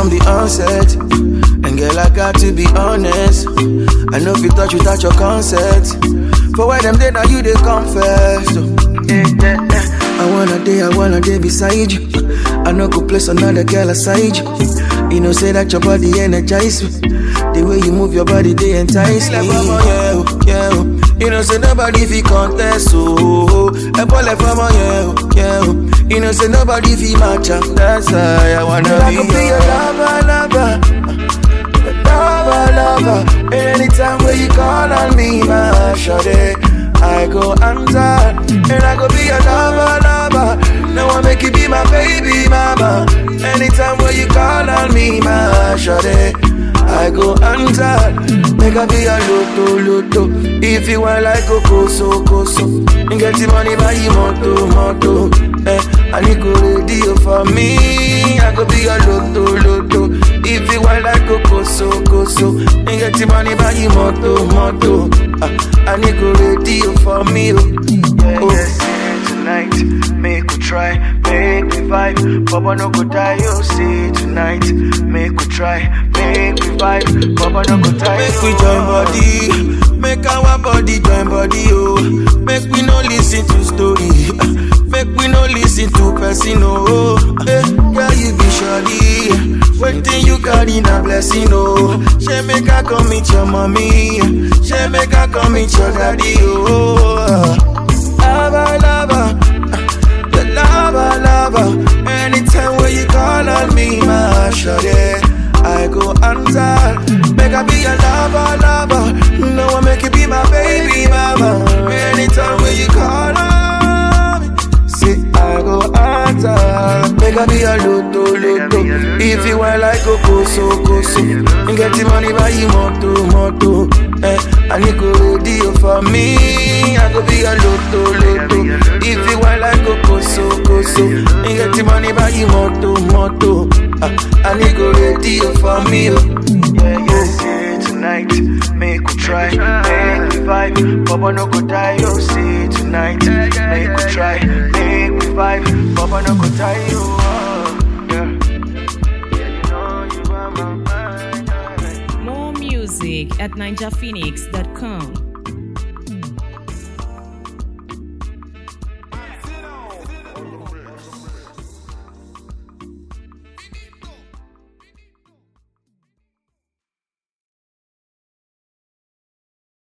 from the onset. And girl, I got to be honest. I know if you touch without your consent. For why them day now you they come first. oh. Yeah, yeah, yeah. I wanna day, I wanna day beside you. I know go place another girl aside you. You know, say that your body energize me. The way you move your body, they entice me. Like, mama, yeah, oh, yeah, oh. You know, say nobody fi contest, oh. A boy like mama, yeah, oh, yeah, oh. You know, say nobody fi match up. That's why I wanna I be, could be your lover, lover, lover, lover. Anytime when you call on me, my shawty, I go answer, and I go be your lover, lover. Now I make you be my baby mama. Anytime when you call on me, my shawty, I go answer. Make I be your loto, loto. If you want like a koso, koso. You get the money by you, moto, moto. Eh, I need go ready for me. I go be your loto, loto. If you want like a koso, koso. You get the money by you, moto, moto. Ah, I need go ready for me. Oh, yeah, oh. yeah, tonight. Make we try, make we vibe. Baba no go die, you see tonight. Make we try, make we vibe. Baba no go die. Make we join body, make our body join body, oh. Make we no listen to story, make we no listen to person, oh. Hey, yeah, you be surely. Waiting you carry na blessing, oh. She make her come meet your mommy, she make her come meet your daddy, oh. Lava, lava the lava, lava. Anytime when you call on me, my shawty, I go answer. Make I be your lava, lava. No one make you be my baby mama. Anytime when you call on me, say I go answer. Make I be your loto, loto. If you want like a koso, koso. You get the money by you, moto, moto. Eh, I need go ready for me. I go be your loto, loto. If you want like a koso, koso. You get the money by you, moto, moto. Ah, I need go ready for me. Oh. Yeah, yeah, yeah, tonight. Make we try, make we vibe. Baba no go die, you see tonight. Make we try, make we vibe. Baba no go die, you. Oh, yeah. Yeah, you know you are my mind. More music at ninjaphoenix.com.